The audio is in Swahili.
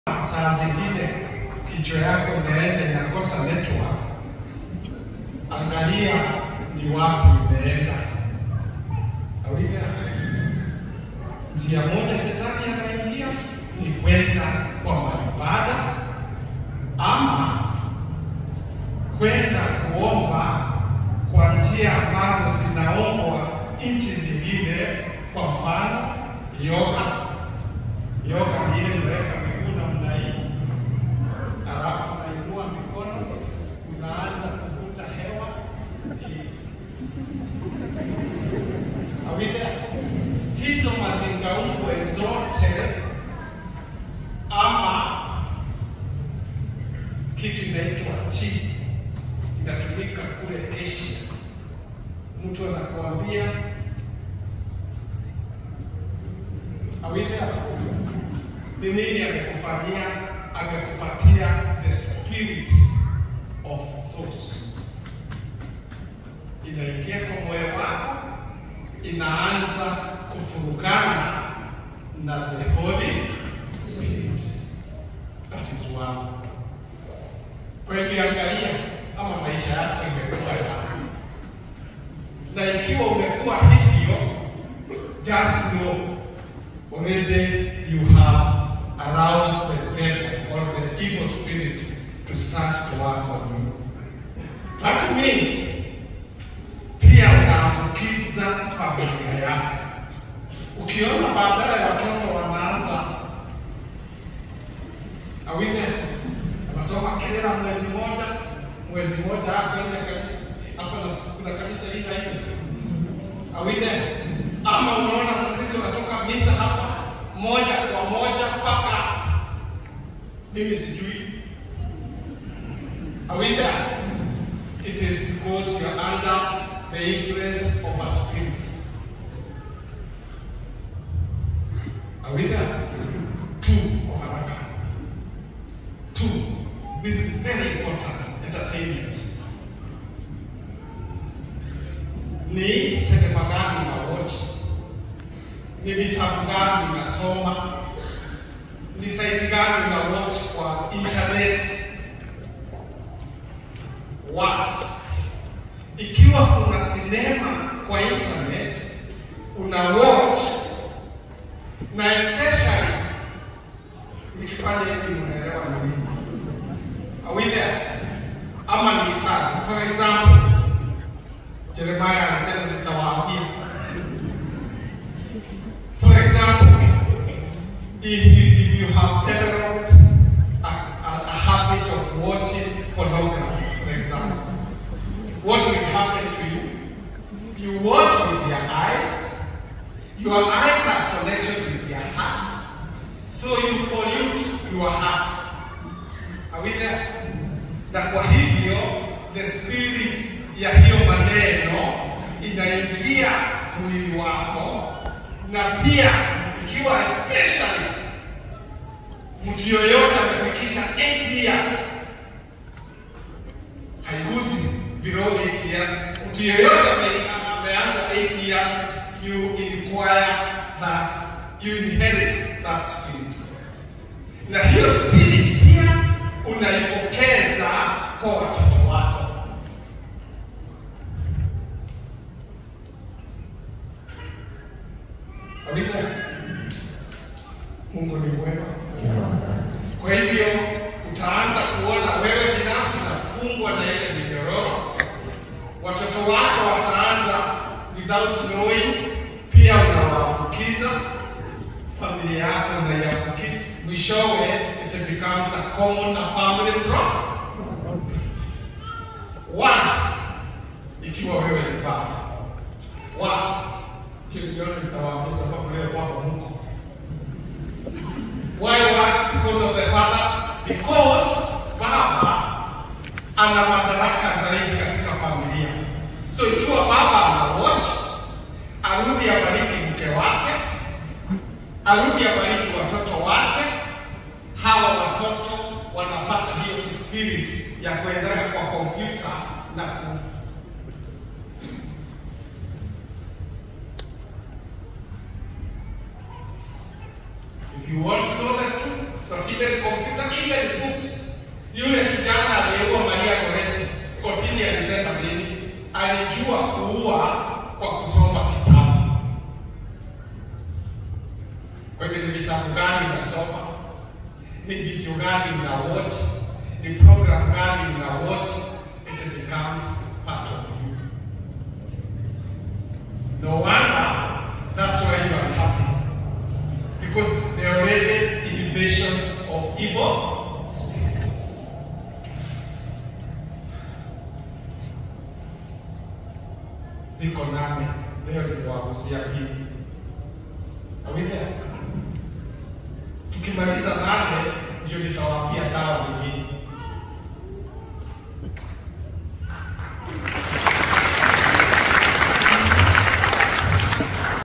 saa zingine kichwa yako inaenda inakosa network, angalia ni wapi imeenda. Awivya njia moja shetani anaingia ni kwenda kwa maibada ama kwenda kuomba kwa njia ambazo zinaombwa nchi zingine, kwa mfano yoga. Yoga ni ile unaweka miguu namna hii, alafu unainua mikono, unaanza kuvuta hewa awile hizo mazingaumbwe zote ama kitu inaitwa chi inatumika kule Asia. Mtu anakuambia awile ni nini amekufanyia? Amekupatia the spirit of thoughts, inaingia kwa moyo wako, inaanza kufurugana na the Holy Spirit. That is one. Kwa hivyo angalia ama maisha yako imekuwa yapi, na ikiwa umekuwa hivyo, just know already you have allowed the devil or the evil spirit to start to work on you. That means pia unaambukiza familia yako. Ukiona baadaye watoto wanaanza awile anasoma kila mwezi moja mwezi moja hapo ile kanisa hapo na kuna kanisa hili na hili awile, ama unaona Mkristo anatoka misa hapa moja kwa moja mpaka mimi sijui awile, it is because you are under the influence of a spirit awile. Two kwa haraka Two, this is very important, entertainment. Ni sinema gani na watch? Ni vitabu gani unasoma? Ni site gani una watch kwa internet? Was, ikiwa kuna sinema kwa internet una watch na especially nikifanya hivi unaelewa ni nini? Are we there? Ama ni tatu. For example, Jeremiah alisema nitawaambia. For example, if you, if you have developed a, a, a habit of watching pornography, for example, what will happen to you? You watch with your eyes. Your eyes has connection with your heart. So you pollute your heart. Are we there? Na kwa hivyo the spirit ya hiyo maneno inaingia mwili wako, na pia ikiwa especially mtu yoyote amefikisha 8 years, haiguzi below 8 years. Mtu yoyote ame- ameanza 8 years, you inquire that you inherit that spirit, na hiyo spirit pia unaipokeza kwa watoto wako. Amina. Mungu ni mwema. Kwa hivyo utaanza kuona wewe binafsi unafungwa na ile minyororo, watoto wako wataanza without knowing, pia unawaambukiza familia yako unaiambukiza, mwishowe it becomes a common a family problem. Once ikiwa wewe ni baba, once ndio niliona nitawaambia sababu leo kwamba mko Why was because of the fathers? Because baba ana madaraka zaidi katika familia. So ikiwa baba ana watch, arudi abariki mke wake, arudi abariki watoto wake, hawa watoto wanapata hiyo spirit ya kuendana kwa kompyuta na ku If you want to know the truth, not even kompyuta, even books. Yule kijana aliyeua Maria Goretti, kotini alisema nini? Alijua kuua kwa kusoma kitabu. Kwa hivyo ni vitabu gani unasoma? Ni video gani una watch? Ni program gani una watch? It becomes part of you. No wonder that's why you are happy. Because they are already invasion of evil spirits. Ziko nane leo nikuwagusia pili. Are we there? Tukimaliza nane ndio nitawaambia dawa ni nini.